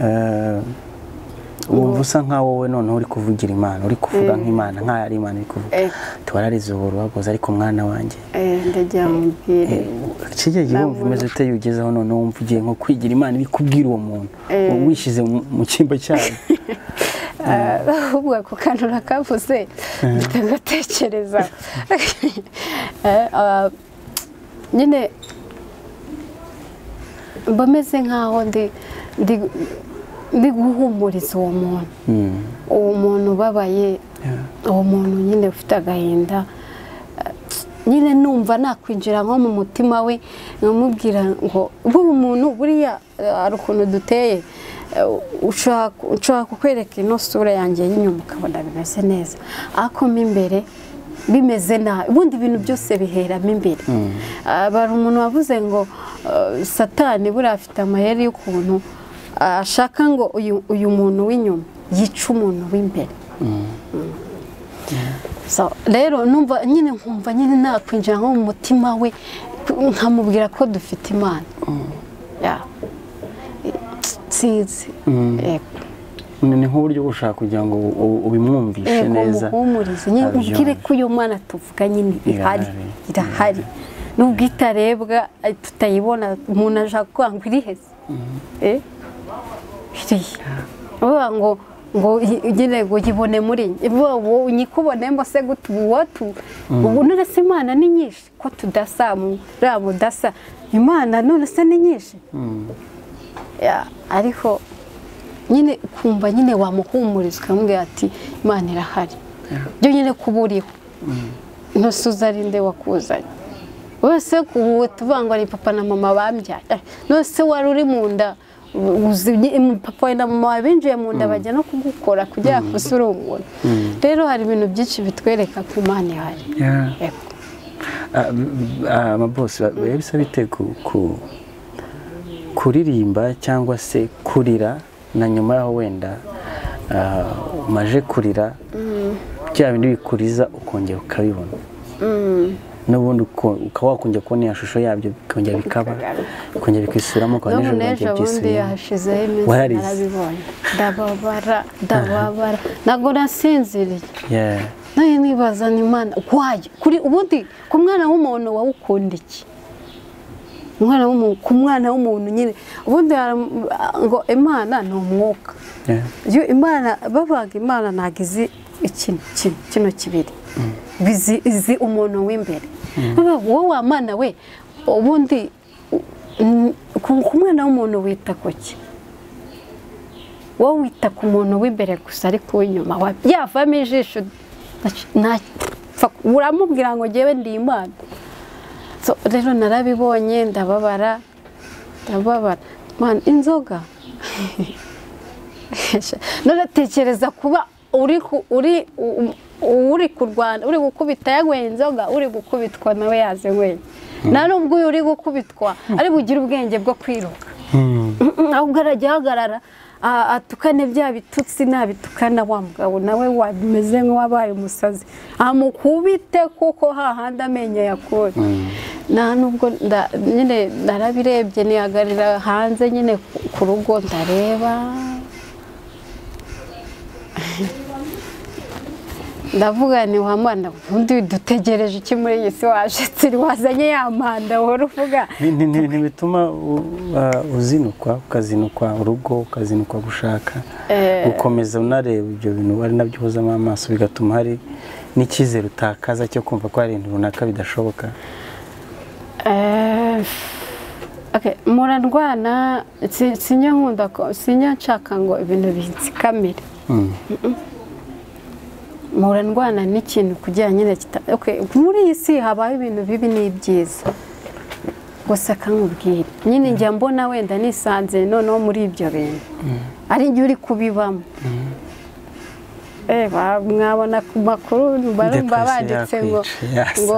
[SPEAKER 1] Eh, wumva usa nkaho wowe noneho uri kuvugira imana uri kuvuga nk'imana nk'aho ari imana uri kuvuga
[SPEAKER 2] Eh.
[SPEAKER 1] tuwararize ubu rubagoze ariko mwana wanjye
[SPEAKER 2] eh, ndagira mubwire
[SPEAKER 1] kijya gihe wumva umeze ute iyo ugezeho noneho wumva ugiye nko kwigira imana ibikubwira uwo muntu wishyize mu- mu cyimbo cyayo
[SPEAKER 2] ahubwo ako kantu nakavuze ndagatekereza nyine mba meze nkaho ndi ndi- ndi guhumuriza uwo muntu
[SPEAKER 1] Mm.
[SPEAKER 2] uwo muntu ubabaye uwo muntu nyine ufite agahinda nyine numva nakwinjira nko mu mutima we nkamubwira ngo buri muntu buriya eh, hari ukuntu duteye Eh, ushaka ushaka kukwereka ino sura yanjye y'inyuma ukabona bimeze neza ariko mo imbere bimeze nabi ubundi ibintu byose biheramo imbere Ah, bari umuntu wavuze ngo eh, satani buriya afite amayeri y'ukuntu ah, ashaka ngo uyu- uyu muntu w'inyuma yice umuntu w'imbere So, rero numva nyine nkumva nyine nakwinjira nko mu mutima we nkamubwira ko dufite imana Ya. sinzi Yego.
[SPEAKER 1] Ni ni nk'uburyo bwo gushaka kugira ngo u- u- ubimwumvishe
[SPEAKER 2] Yego,
[SPEAKER 1] neza
[SPEAKER 2] muhumurize nyine
[SPEAKER 1] abyumve.
[SPEAKER 2] ubwire ko iyo mana tuvuga nyine ihari
[SPEAKER 1] Irahari.
[SPEAKER 2] irahari nubwo itarebwa eh, tutayibona umuntu ashaka kuvuga ngo iri heza Eh? iriya uvuga ngo ngo yi- nyine ngo yibone muri njye Uvuga ngo nyikubonemo se gute ubu watu ubu none se imana ni nyinshi ko tudasa muriya mudasa imana none se ni nyinshi Ya, ariko nyine kumva nyine wamuhumuriza ukamubwira ati imana irahari byo nyine kuba uriho ntusuza ari nde wakuzanye wese ubu tuvuga ngo ni papa na mama bambyaye nose wari uri mu nda uzi ni- papa na mama binjiye mu nda bajya no kugukora kugira ngo uze uri umuntu rero hari ibintu byinshi bitwereka ko imana ihari
[SPEAKER 4] Yeah.
[SPEAKER 2] Yego.
[SPEAKER 1] Ah, m- ah, amabosi ba- biba bisa bite ku- ku- kuririmba cyangwa se kurira na nyuma yaho wenda ah, umaje kurira bya bindi bikuriza ukongera ukabibona n'ubundi uko- ukaba wakongera kubona iya shusho yabyo bikongera bikaba bikongera bikisubiramo ukaba
[SPEAKER 2] none
[SPEAKER 1] nijoro
[SPEAKER 2] n'ejo
[SPEAKER 1] bikongera
[SPEAKER 2] bundi
[SPEAKER 1] bikisubiramo
[SPEAKER 2] yahashizeho iminsi
[SPEAKER 1] Wararize.
[SPEAKER 2] narabibonye ndababara ndababara ntabwo nasinziriye
[SPEAKER 1] Yeah.
[SPEAKER 2] nawe nibaza ni imana wayo kuri ubundi ku mwana w'umuntu wawukunda iki umwana w'umuntu ku mwana w'umuntu nyine ubundi haram- ngo imana ni umwuka
[SPEAKER 1] Yeah.
[SPEAKER 2] iyo imana babaga imana ntabwo izi ikintu kino kino kibiri Bizi- izi umuntu w'imbere Bavuga ngo wowe wa mana we ubundi u- n- ku ku mwana w'umuntu wita ku ki wowe wita ku muntu w'imbere gusa ariko uw'inyuma wa- yavamo ijisho nta- pfa- uramubwira ngo ngewe ndi imana So, rero narabibonye ndababara ndababara Man, inzoga none tekereza kuba uri ku- uri u- u- uri kurwana uri gukubita yanyweye inzoga uri gukubitwa nawe yazinyweye nta nubwo uyu uri gukubitwa ari bugire ubwenge bwo kwiruka ahubwo arajya ahagarara a- atukane bya bitutsi nabitukana wa mugabo nawe wameze nk'uwabaye umusazi amukubite kuko hahandi amenyo yakuye nta nubwo nda- nyine narabirebye nihagarira hanze nyine ku- ku rugo ndareba ndavuga ni wa mwana undi dutegereje iki muri iyi si waje turi wazanye ya mpanda wari uvuga
[SPEAKER 1] Ni- ni- ni- ntibituma u- ah, uzinukwa ukazinukwa urugo ukazinukwa gushaka
[SPEAKER 2] Eh.
[SPEAKER 1] gukomeza unareba ibyo bintu ari nabyo uhozamo amaso bigatuma hari n'icyizere utakaza cyo kumva ko hari ibintu runaka bidashoboka
[SPEAKER 2] Eh, okay, murarwana si- sinya nkunda ko sinya nshaka ngo ibintu binsikamire murandwana n'ikintu kugira nyine kita- okay, muri iyi si habaho ibintu bibi n'ibyiza gusa kankubwira nyine njya mbona wenda nisanze noneho muri ibyo bintu ari njye uri kubibamo Eh, ba- mwabona ku makuru barumva
[SPEAKER 1] Depression
[SPEAKER 2] banditse ngo
[SPEAKER 1] yakwica, yasase.
[SPEAKER 2] ngo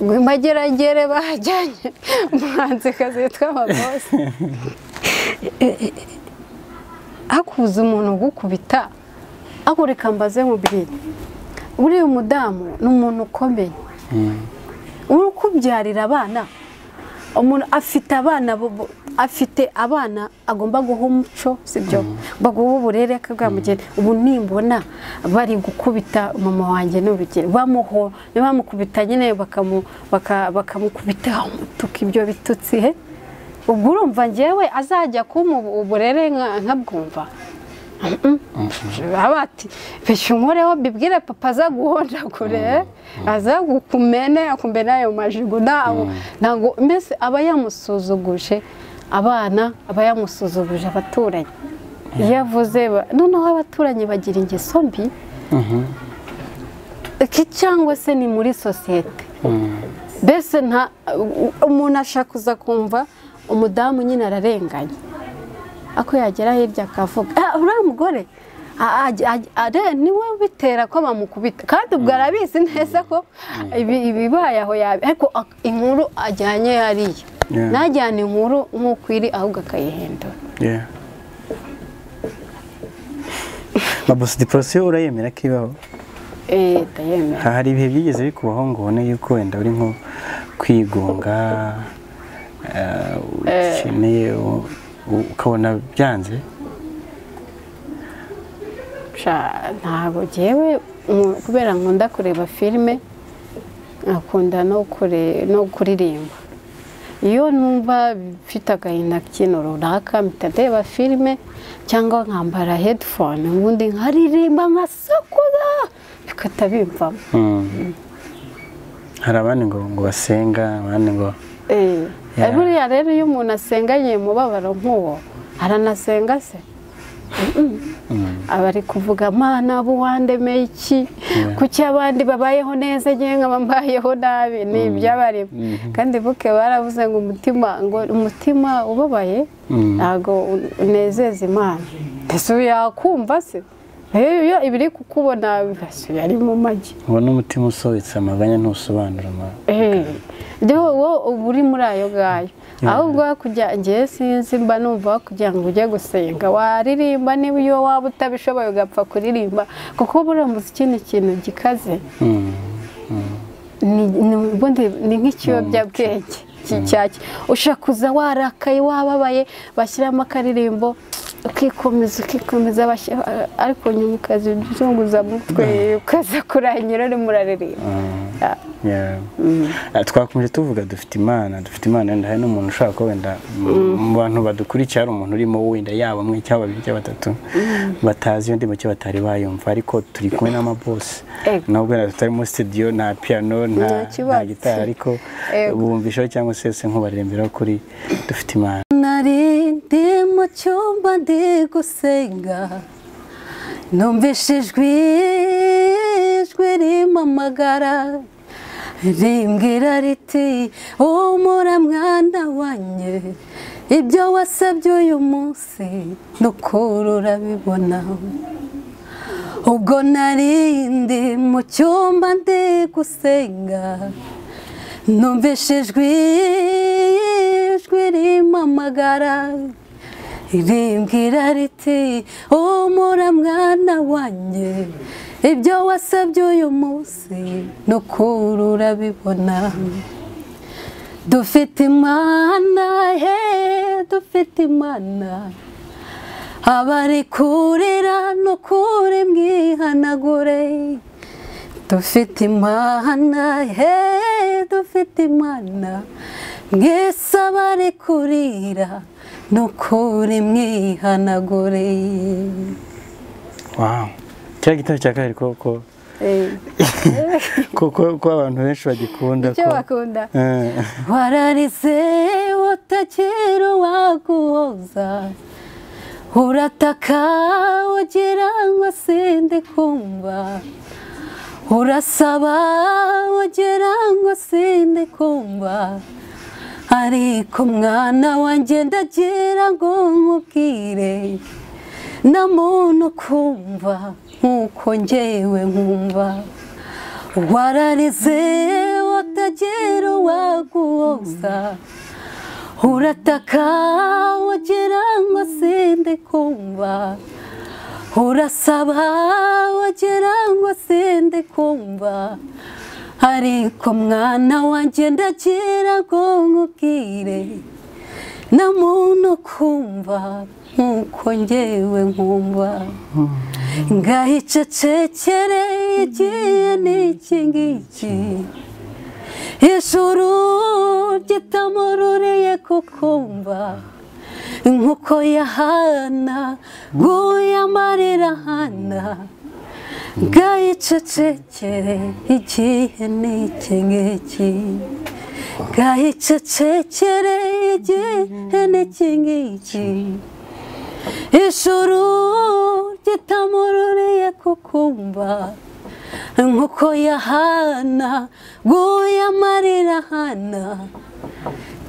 [SPEAKER 2] ngo imageragere bajyanye umuhanzikazi witwa amabosi hakuza umuntu ugukubita agurika mbaze mubwire uriya mudamu ni umuntu ukomeye uri kubyarira abana umuntu afite abana bo- bo- afite abana agomba guha umuco sibyo baguha uburere akabwamugera ubu nimbona bari gukubita mama wanjye n'urugero bamuho ntibamukubita nyine bakamu- baka- bakamukubita umutuku ibyo bitutsi he ubwo urumva njyewe azajya kumpa ubu- uburere nka- nkabwumva baba bati pesha unkoreho bibwire papa aza guhondagure aza gukumene akumene ayo majigo ntago ntago mbese aba yamusuzuguje abana aba yamusuzuguje abaturanyi iyo avuze ba- noneho abaturanyi bagira ingeso mbi iki cyangwa se ni muri sosiyete mbese nta u- umuntu ashaka kuza kumva umudamu nyine ararenganye ako yagera hirya akavuga "Ah, uriya mugore a- a- a- are- niwe bitera ko bamukubita kandi ubwo arabizi neza ko ibi- ibibaye aho yabi ariko ak- inkuru ajyanye hariya
[SPEAKER 1] Yeah.
[SPEAKER 2] ntajyana inkuru nk'uko iri ahubwo akayihindura
[SPEAKER 1] mabosi diporosiyo urayemera ko ibaho
[SPEAKER 2] Eh, ndayemera
[SPEAKER 1] hari ibihe byigeze bikubaho ngo ubone yuko wenda uri nko kwigunga ah, ukeneye u- u- ukabona byanze
[SPEAKER 2] Sha, ntabwo ngewe nku- kubera nkunda kureba filime nkakunda no kure- no kuririmba iyo numva mfite agahinda k'ikintu runaka mpita ndeba filime cyangwa nkambara hedifone ubundi nkaririmba nkasakuza bigahita bimvamo
[SPEAKER 1] Mm. hari abandi ngo ngo basenga abandi ngo
[SPEAKER 2] Eh,
[SPEAKER 1] Yeah.
[SPEAKER 2] buriya rero iyo umuntu asenganye umubabaro nk'uwo aranasenga se aba ari kuvuga mana buwandemeye iki kuki abandi babayeho neza ngewe nkaba mbayeho nabi ni ibyabarema kandi buke baravuze ngo umutima ngo umutima ubabaye ntabwo unezeza imana mbese ubu yakumva se iyo ibiri kukubona bibasuye ari mu magi
[SPEAKER 1] uwo n'umutima usobetse amaganya ntusobanura ama-
[SPEAKER 2] rero wowe uba uri muri ayo ngayo ahubwo kujya ngewe sinzi mba numva kugira ngo ujye gusenga waririmba niba iyo waba utabishoboye ugapfa kuririmba kuko buriya muziki ni ikintu gikaze
[SPEAKER 1] Mm.
[SPEAKER 2] ni- ni ubundi ni nk'ikiyobyabwenge ki- cyaki ushobora kuza warakaye wababaye bashyiramo akaririmbo ukikomeza ukikomeza bashyira- ariko nyuma ukaza uzunguza mutwe ukaza kurahanyura urimo uraririmba Ah.
[SPEAKER 1] Yeah. Ah, twakomeje tuvuga dufite imana dufite imana wenda hari n'umuntu ushobora kuba wenda mu- mu bantu badukurikira hari umuntu urimo wenda yaba umwe cyangwa babiri cyangwa batatu batazi iyo ndimo cyangwa batari bayumva ariko turi kumwe n'amabosi
[SPEAKER 2] Ego.
[SPEAKER 1] nubwo wenda tutari muri studio nta piano nta
[SPEAKER 2] Nta
[SPEAKER 1] nta
[SPEAKER 2] kibatsi.
[SPEAKER 1] gitari ariko
[SPEAKER 2] Ego.
[SPEAKER 1] bumvishaho cyangwa se se nkubaririmbira kuri dufite imana
[SPEAKER 5] nari ndi mu cyumba ndi gusenga numvise ijwi ijwi rimpamagara rimbwira riti humura mwana wanjye ibyo wasabye uyu munsi nuko urabibona ubwo nari ndi mu cyumba ndi gusenga numvise ijwi ijwi rimpamagara rimbwira riti humura mwana wanjye ibyo wasabye uyu munsi n'ukuri urabibona dufite imana he dufite imana abari kurira n'ukuri mwihanagure dufite imana he dufite imana mwese abari kurira n'ukuri mwihanagure
[SPEAKER 1] wow cya gitari cya kabiri koko
[SPEAKER 2] Eh,
[SPEAKER 1] kuko ko abantu benshi bagikunda
[SPEAKER 2] icyo
[SPEAKER 1] ko-
[SPEAKER 2] bakunda
[SPEAKER 1] Eh.
[SPEAKER 5] wararize utakiri uwaguhoza urataka ugira ngo sindi kumva urasaba ugira ngo sindi kumva ariko mwana wanjye ndagira ngo nkubwire na muntu kumva nk'uko njyewe nkumva wararize utagira uwaguhoza urataka wagira ngo sindi kumva urasaba wagira ngo sindi kumva ariko mwana wanjye ndagira ngo nkubwire na muntu kumva nk'uko njyewe nkumva ngahicecekere igiye n'iki ngiki ijuru gitamururiye kukumva nk'uko yahana guye amarira hana ngahicecekere igihe n'iki ngiki ngahicecekere igihe n'iki ngiki ijuru ritamururiye kukumva nk'uko yahana guye amarira hana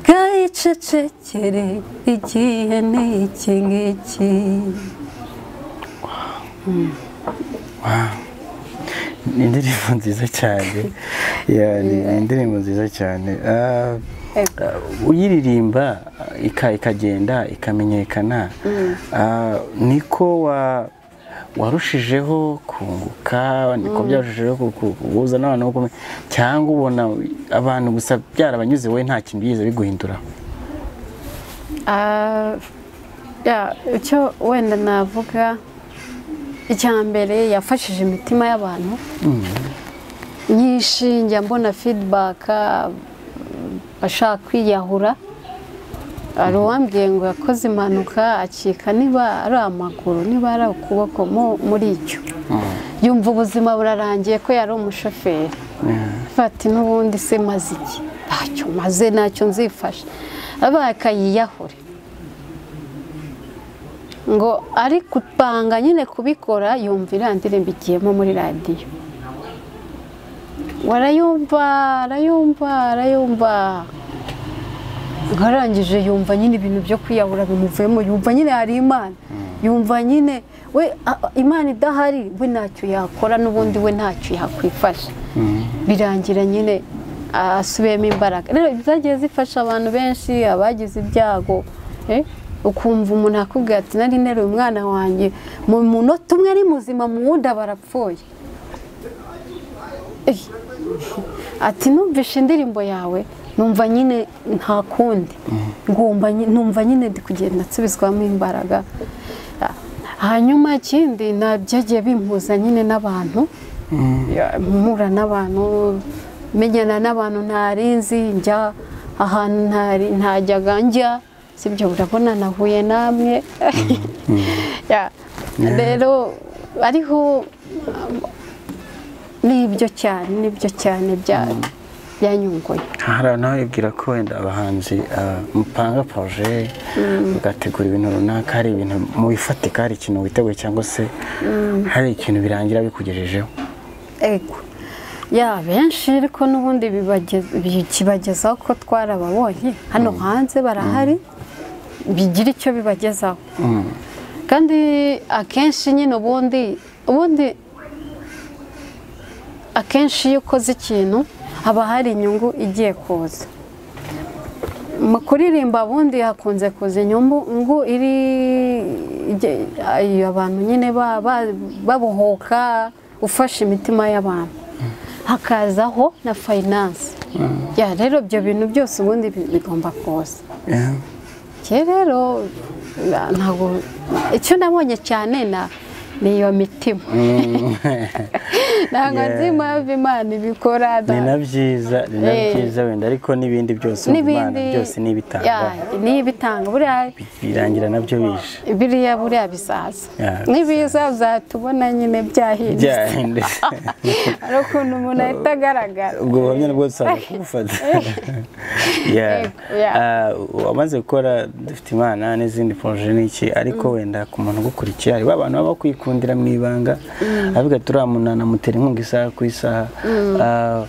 [SPEAKER 5] gayicecekere igihe ni iki ngiki
[SPEAKER 1] ni indirimbo nziza cyane Yeah, ni ni indirimbo nziza cyane Ah,
[SPEAKER 2] Ego.
[SPEAKER 1] ah, uyiririmba ah, ika- ikagenda ikamenyekana ah, niko wa- warushijeho kunguka niko byarushijeho ku- ku- guhuza n'abantu bo kumenya cyangwa ubona abantu gusa byarabanyuze wowe nta kintu byigeze biguhindura
[SPEAKER 2] Ah, ya, icyo wenda navuga icya mbere yafashije imitima y'abantu nyinshi njya mbona feedback ah, bashaka kwiyahura hari uwambwiye ngo yakoze impanuka acika niba ari amaguru niba ari ukuboko mu- muri icyo yumva ubuzima burarangiye ko yari umushoferi fati n'ubundi se maze iki ntacyo maze ntacyo nzifasha abaye akayiyahure ngo ari gupanga nyine kubikora yumva iriya ndirimbo igiyemo muri radiyo warayumva arayumva arayumva nkarangije yumva nyine ibintu byo kwiyahura bimuvuyemo yumva nyine hari imana yumva nyine we a- a- imana idahari we ntacyo yakora n'ubundi we ntacyo yakwifasha birangira nyine asubiyemo imbaraga rero zagiye zifasha abantu benshi abagize ibyago eh, ukumva umuntu akubwira ati nari nteruye umwana wanjye mu munota umwe ari muzima mu wundi aba arapfuye Eh, ati numvishe indirimbo yawe numva nyine nta kundi ngomba nyi- numva nyine ndi kugenda nsubizwamo imbaraga Ah, hanyuma ikindi na byagiye bimpuza nyine n'abantu Ya, mpura n'abantu menyana n'abantu ntarinzi njya ahantu ntari ntajyaga njya sibyo urabona nahuye namwe Ya, rero ariho nibyo cyane nibyo cyane bya byanyunguye
[SPEAKER 1] hari abantu babibwira ko wenda abahanzi ah, mupanga poroje mugategura ibintu runaka hari ibintu mu bifatika hari ikintu witeguye cyangwa se hari ikintu birangira bikugejejeho
[SPEAKER 2] ego ya benshi ariko n'ubundi bibageza- bikibagezaho ko twarababonye hano hanze barahari bigira icyo bibagezaho kandi akenshi nyine ubundi ubundi akenshi iyo ukoze ikintu haba hari inyungu igiye kuza mu kuririmba ubundi hakunze kuza inyungu ngo iri ijye- ayo abantu nyine ba- ba- babohoka ufashe imitima y'abantu hakazaho na fayinanse Ya, rero ibyo bintu byose ubundi bi- bigomba kuza
[SPEAKER 1] Yeah.
[SPEAKER 2] njye rero na- ntabwo icyo nabonye cyane na ni iyo mitima ntabwo nzi impamvu imana ibikora
[SPEAKER 1] ni
[SPEAKER 2] nta-
[SPEAKER 1] na byiza ni na
[SPEAKER 2] Eh.
[SPEAKER 1] byiza wenda ariko n'ibindi byose imana
[SPEAKER 2] n'ibindi
[SPEAKER 1] byose n'ibitanga
[SPEAKER 2] Ya, n'ibitanga buriya
[SPEAKER 1] birangira nabyo bishe
[SPEAKER 2] biriya buriya bizaza
[SPEAKER 1] Ya,
[SPEAKER 2] n'ibiza uzatubona nyine byahindutse
[SPEAKER 1] byahindutse
[SPEAKER 2] hari ukuntu umuntu ahita agaragara
[SPEAKER 1] ubwo buhamya nabwo dusanga kubufata Yeah.
[SPEAKER 2] Yego, yeah.
[SPEAKER 1] Ah, wamaze gukora dufite imana n'izindi poroje n'iki ariko wenda ku muntu ugukurikiye hari abantu baba kwikundira mu ibanga avuga ati uriya muntu anamutera inkunga isaha ku isaha Ah,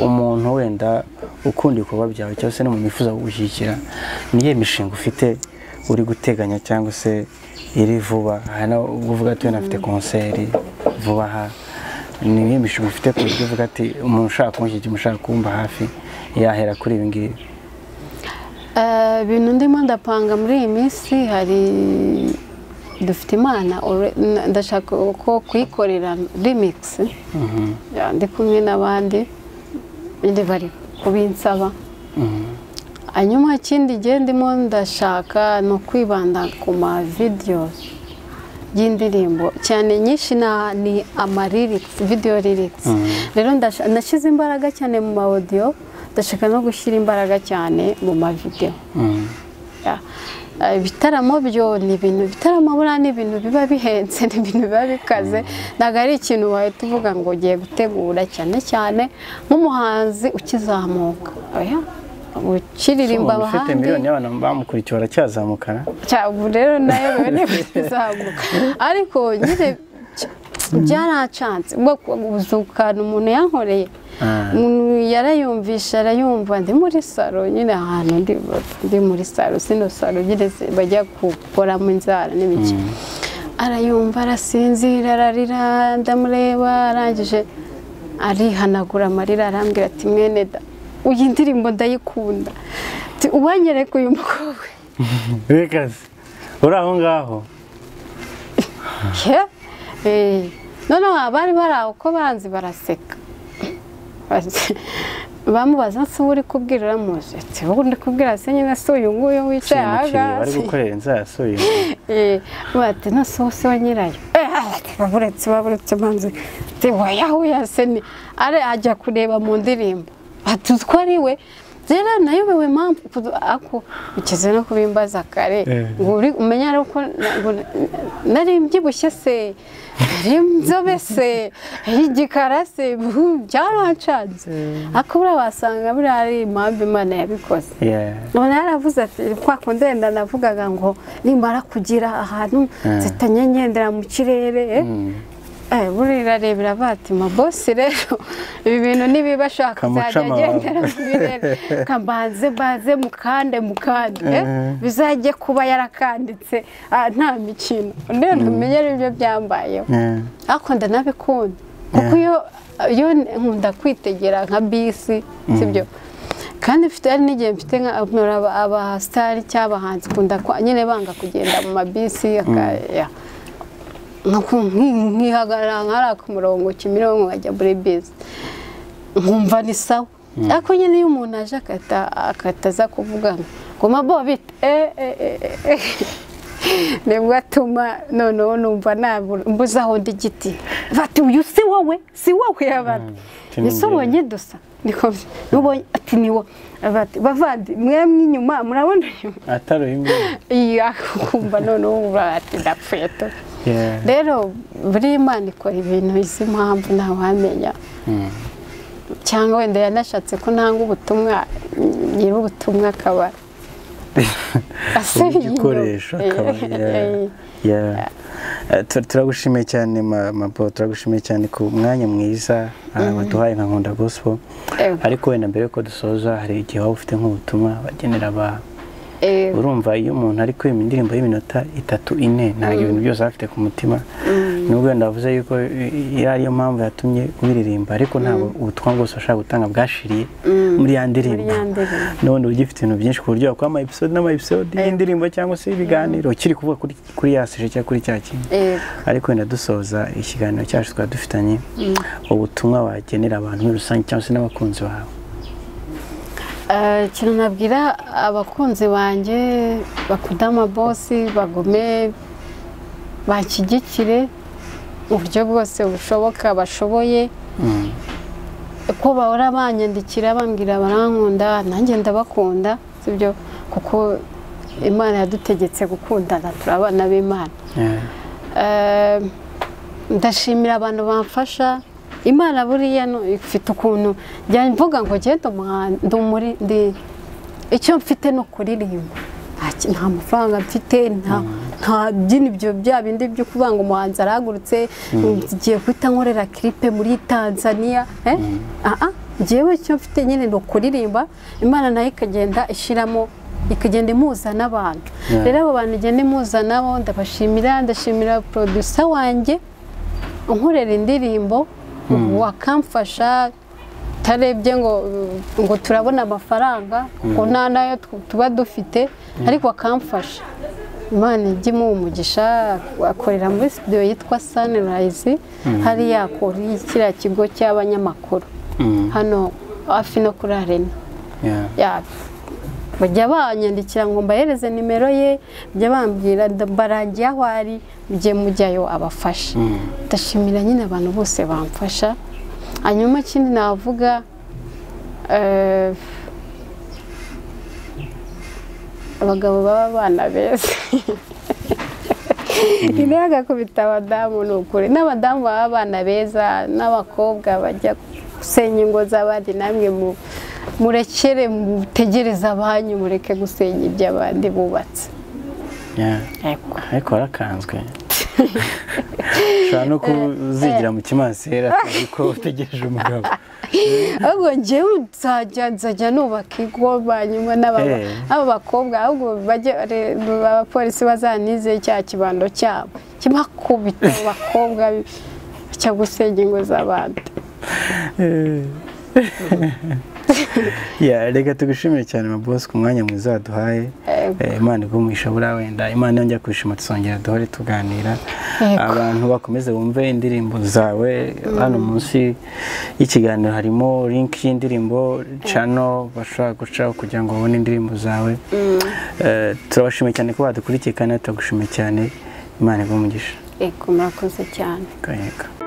[SPEAKER 1] umuntu wenda ukunda ibikorwa byawe cyangwa se n'umuntu wifuza kugushyigikira niyo mishinga ufite uri guteganya cyangwa se iri vuba hano uvuga ati wenda afite konseri vuba aha ni imwe mishinga ufite ku buryo uvuga ati umuntu ushaka kumushyigikira ushaka kumba hafi yahera kuri ibi ngibi
[SPEAKER 2] Eh, ibintu ndimo ndapanga muri iyi minsi hari dufite imana ore- n- ndashaka ko kuyikorera remix Ya, ndi kumwe n'abandi nyine bari kubinsaba hanyuma ikindi gihe ndimo ndashaka ni ukwibanda ku ma videos y'indirimbo cyane nyinshi na- ni ama lyrics video lyrics rero ndasha- nashyize imbaraga cyane mu ma audio ndashaka no gushyira imbaraga cyane mu ma video Ya. Eh, ibitaramo byo ni ibintu ibitaramo buriya ni ibintu biba bihenze ni ibintu biba bikaze ntabwo ari ikintu wahita uvuga ngo ugiye gutegura cyane cyane nk'umuhanzi ukizamuka oya ukiririmba
[SPEAKER 1] Umuntu ufite
[SPEAKER 2] abahandi
[SPEAKER 1] miliyoni y'abantu bamukurikiye baracyazamukana
[SPEAKER 2] cyangwa rero nayo biba ntibizamuka ariko nyine byaracanze ubwoko ubuzukana umuntu yankoreye
[SPEAKER 1] Ah.
[SPEAKER 2] umuntu yarayumvisha arayumva ndi muri salo nyine ahantu ndi ndi muri salo sino salo nyine zi- bajya gukoramo inzara n'ibiki arayumva arasinzira ararira ndamureba arangije arihanagura amarira arambwira ati mwene da iyi ndirimbo ndayikunda Ati, uwanyereka uyu mukobwa
[SPEAKER 1] bikaze uri aho ngaho
[SPEAKER 2] Ke? Eh, noneho abari bari aho uko banzi baraseka Bati- bamubaza se uwo uri kubwira uramuzi ati wowe ndi kubwira se nyine si uyu nguyu wicaye aha
[SPEAKER 1] umukinnyi bari
[SPEAKER 2] ngaha
[SPEAKER 1] gukorera inzara asuye
[SPEAKER 2] Eh, bati nose uwo si we nyirayo Eh, ati, baburetse baburetse manzi wayahuye se ni ari ajya kureba mu ndirimbo ati utwo ari we rero nayobewe mpamvu kudu- ako ukize no kubimbaza kare ngo uri- umenye rero ko na- ngo na- nari mbyibushye se nari nzobe se igikara se buhu, byarancanze ariko buriya wasanga buriya ari impamvu imana yabikoze
[SPEAKER 1] Yeah.
[SPEAKER 2] umuntu yaravuze ati kwa kundi wenda navugaga ngo nimara kugira ahantu zitanye ngendera mu kirere eh, buriya irarebera bati mabosi rero ibi bintu nibiba ashaka
[SPEAKER 1] Kamuca
[SPEAKER 2] kuzajya
[SPEAKER 1] amababa.
[SPEAKER 2] agendera mu birere kambanze mbanze mukande mukande eh, bizajye kuba yarakanditse ah, nta mikino rero ntumenye ibyo byambayeho
[SPEAKER 1] Yeah.
[SPEAKER 2] ariko ndanabikunda kuko iyo iyo nkunda kwitegera nka bisi sibyo kandi mfite hari n'igihe mfite nka aba- abasitari cyangwa abahanzi kunda kwa- nyine banga kugenda mu mabisi aka- ya. Nuko nki- nkihagarara nkari ku murongo kimironko nkajya muri bisi nkumva ni sawa ariko nyine iyo umuntu aje akata- akataza kuvuga ngo ngoma bobita nibwo atuma noneho numva nabura- mbuze aho ndi igiti bati uyu si wowe si wowe abantu
[SPEAKER 1] ati ni
[SPEAKER 2] ese ubonye dusa niko byo. n'ubonye ati ni wowe bati bavandi mwemwe inyuma murabona inyuma
[SPEAKER 1] Atari imwe.
[SPEAKER 2] iya kumva noneho ubura ati ndapfuye tu
[SPEAKER 1] Yeah.
[SPEAKER 2] rero buri imana ikora ibintu izi mpamvu ntawamenya cyangwa wenda yanashatse ko ntanga ubutumwa nyiri ubutumwa akaba
[SPEAKER 1] Ubu
[SPEAKER 2] asubiye inyuma.
[SPEAKER 1] igikoresho akaba yeah. Yeah. Eh, tu- turagushimiye cyane ma- mapo turagushimiye cyane ku mwanya mwiza ah, waduhaye nka nkunda gospel
[SPEAKER 2] Eh.
[SPEAKER 1] ariko wenda mbere yuko dusoza hari igihe waba ufite nk'ubutumwa bagenera abantu
[SPEAKER 2] Eh,
[SPEAKER 1] urumva iyo umuntu ari kwima indirimbo y'iminota itatu ine ntabwo ibintu byose aba afite ku mutima nubwo wenda wavuze yuko iyo ariyo mpamvu yatumye ubiririmba ariko ntabwo ubutumwa bwose washaka gutanga bwashiriye muri ya
[SPEAKER 2] muri
[SPEAKER 1] ndirimbo
[SPEAKER 2] ya ndirimbo.
[SPEAKER 1] none uba ugifite ibintu byinshi ku buryo wakora ama episode n'ama episode y'indirimbo cyangwa se ibiganiro ukiri kuvuga kuri, kuri ya sije cyangwa kuri cya kintu
[SPEAKER 2] Yego.
[SPEAKER 1] ariko wenda dusoza ikiganiro cyacu twari dufitanye ubutumwa wagenera abantu muri rusange cyangwa se n'abakunzi bawe
[SPEAKER 2] Eh, ikintu nabwira abakunzi banjye bakunda amabosi bagome banshyigikire mu buryo bwose bushoboka bashoboye ko bahora banyandikira bambwira barankunda nanjye ndabakunda sibyo kuko imana yadutegetse gukundana turi abana b'imana
[SPEAKER 1] Yeah.
[SPEAKER 2] Eh, ndashimira abantu bamfasha imana buriya no- ifite ukuntu njya mvuga ngo ngende umuhanda muri ndi icyo mfite ni ukuririmba Nta ki- nta mafaranga mfite nta nta byinibyo bya bindi byo kuvuga ngo umuhanzi arahagurutse ngiye guhita nkorera kiripe muri tanzania eh? Ah, ah, njyewe icyo mfite nyine ni ukuririmba imana nayo ikagenda ishyiramo ikagenda imuza n'abantu
[SPEAKER 1] Yeah.
[SPEAKER 2] rero abo bantu igenda imuza nabo ndabashimira ndashimira producer wanjye unkorera indirimbo wakamfasha tarebye ngo ngo turabona amafaranga ngo nta nayo tu- tuba dufite ariko wakamfasha imana ijya imuha umugisha akorera muri studio yitwa sunrise hariya kuri kiriya kigo cy'abanyamakuru
[SPEAKER 1] Mm.
[SPEAKER 2] hano hafi no kuri arena
[SPEAKER 1] Yeah.
[SPEAKER 2] yabyo bajya banyandikira ngo mbahereze nimero ye bajya bambwira nda- mbarangiye aho ari mujye mujyayo abafasha ndashimira nyine abantu bose bamfasha hanyuma ikindi navuga eh, abagabo baba abana beza intera agakubita abadamu ni ukuri n'abadamu baba abana beza n'abakobwa bajya gusenya ingo z'abandi namwe mu- murekere mutegereze abanyu mureke gusenya iby'abandi bubatse
[SPEAKER 1] Yeah. ariko warakanzwe ushobora no kuzigira mu kimasera kuko utegereje umugabo
[SPEAKER 2] ahubwo njyewe nzajya nzajya nubaka ingo hanyuma n'aba
[SPEAKER 1] Eh.
[SPEAKER 2] aba bakobwa ahubwo bajye re- abapolisi bazanize cya kibando cyabo kibakubita abo bakobwa cyo gusenya ingo z'abandi
[SPEAKER 1] Yeah, reka tugushimire cyane mabosi ku mwanya mwiza waduhaye
[SPEAKER 2] Eh,
[SPEAKER 1] Eh, imana igumuhisha buriya wenda imana yongera kwishima tuzongera duhore tuganira abantu bakomeze bumve indirimbo zawe hano munsi y'ikiganiro harimo link y'indirimbo cano bashobora gucaho kugira ngo babone indirimbo zawe Eh, turabashimiye cyane ko badukurikiye kandi turagushimiye cyane imana igumugisha
[SPEAKER 2] yego murakoze cyane
[SPEAKER 1] kanyeka